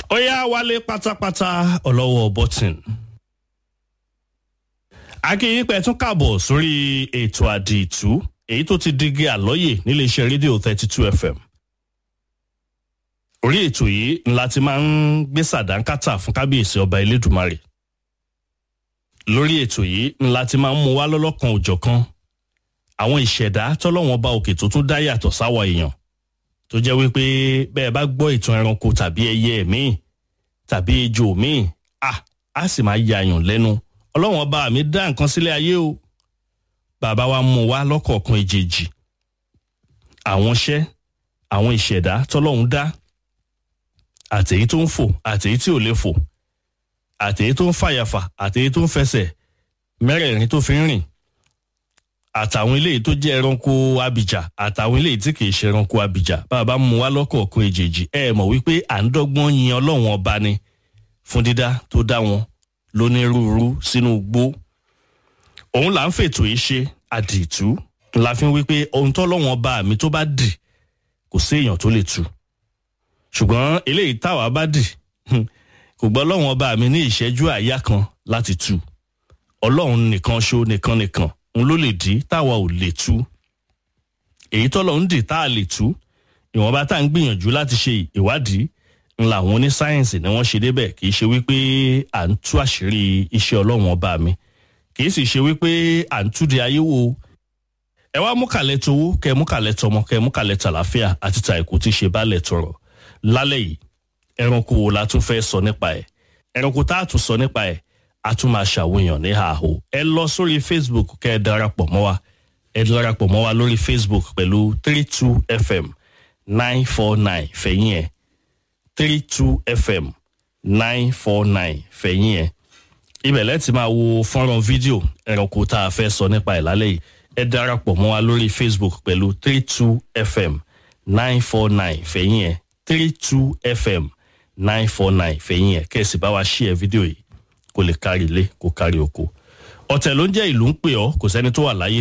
ó yá wálé pátápátá ọlọ́wọ́ bọ́tìn. akínyìn pẹ̀ tún kàbọ̀ sórí ètò àdìtú èyí tó ti digi àlọ́yè níléeṣẹ́ rédíò thirty two fm. orí ètò yìí ńlá ti máa ń gbé sàdánkátà fún kábíyèsí ọba elédùmarè. lórí ètò yìí ńlá ti máa ń mú wá lọ́lọ́kan òjọ̀kan àwọn ìṣẹ̀dá tọ́lọ́wọ́n bá òkè tó tún dá yàtọ̀ sáwọ̀ èèyàn tó jẹ́ wípé bẹ́ẹ̀ bá gbọ́ ìtàn ẹranko tàbí ẹyẹ míì tàbí ejò míì à á sì máa yàyàn lẹ́nu ọlọ́wọ́n bá mi dá nǹkan sílé ayé o bàbá wa mú wa lọ́kọ̀ọ̀kan ìjèjì àwọn iṣẹ́ àwọn ìṣẹ̀dá tọ́lọ́hún dá àtèyí tó ń fò àtèyí tí ò lè fò àtèyí tó ń fàyàfà àtèyí tó ń fẹsẹ̀ mẹ́rẹ̀ẹ̀rin tó fi ń rìn àtàwọn eléyìí tó jẹ́ ẹranko abìjà àtàwọn eléyìí tí kìí ṣe ẹranko abìjà bàbá mú wa lọ́kọ̀ọ̀kan èjèèjì ẹ mọ̀ wípé à ń dọ́gbọ́n yin ọlọ́run ọba ni fún dídá tó dá wọn lónírúurú sínú igbó òun là ń fètò yìí ṣe àdìtú la fi ń wípé ohun tọ́lọ́run ọba mi tó bá dì kò sí èèyàn tó lè tu ṣùgbọ́n eléyìí táwa bá dì kò gbọ́ ọlọ́run ọba mi ní ìṣẹ́jú àyá kan láti tu ọlọ́run nìkan ṣó nìkan nìkan òun ló lè dí táwa ò lè tú èyí tọ́lọ̀ ń dì tá a lè tú ìwọ̀nba tá à ń gbìyànjú láti ṣe ìwádìí ńlá àwọn onísáyẹ̀nsì ni wọ́n ṣe débẹ̀ kì í ṣe wípé à ń tú àṣírí iṣẹ́ ọlọ́run ọba mi kì í sì ṣe wípé à ń túdi ayé wo ẹ wá mú kàlẹ́ towó kẹ mú kàlẹ́ tọmọ kẹ mú kàlẹ́ tàlàfíà àti ta èkó tí ṣe bálẹ̀ tọrọ lálẹ́ yìí ẹranko wo la tún fẹ́ sọ nípa ẹ̀ ẹranko tá a tún sọ nípa ẹ̀ a tún máa ṣàwòyàn ní àhó ẹ lọ sórí facebook kẹ ẹ darapọ̀ mọ́ wa ẹ darapọ̀ mọ́ wa lórí facebook pẹ̀lú three two fm nine four nine fẹ̀yìn ẹ̀ three two fm nine four nine fẹ̀yìn ẹ̀ ibẹ̀ lẹ́tì máa wo fọ́nrán fídíò ẹranko tá a fẹ́ sọ nípa ẹ̀ lálẹ́ yìí ẹ darapọ̀ mọ́ wa lórí facebook pẹ̀lú three two fm nine four nine fẹ̀yìn ẹ̀ three two fm nine four nine fẹ̀yìn ẹ̀ kẹ́sì bá wa ṣí ẹ fídíò yìí kó lè kárí ilé kó kárí oko ọ̀tẹ̀ ló ń jẹ́ ìlú ń pè ọ́ kò sẹ́ni tó wà láyé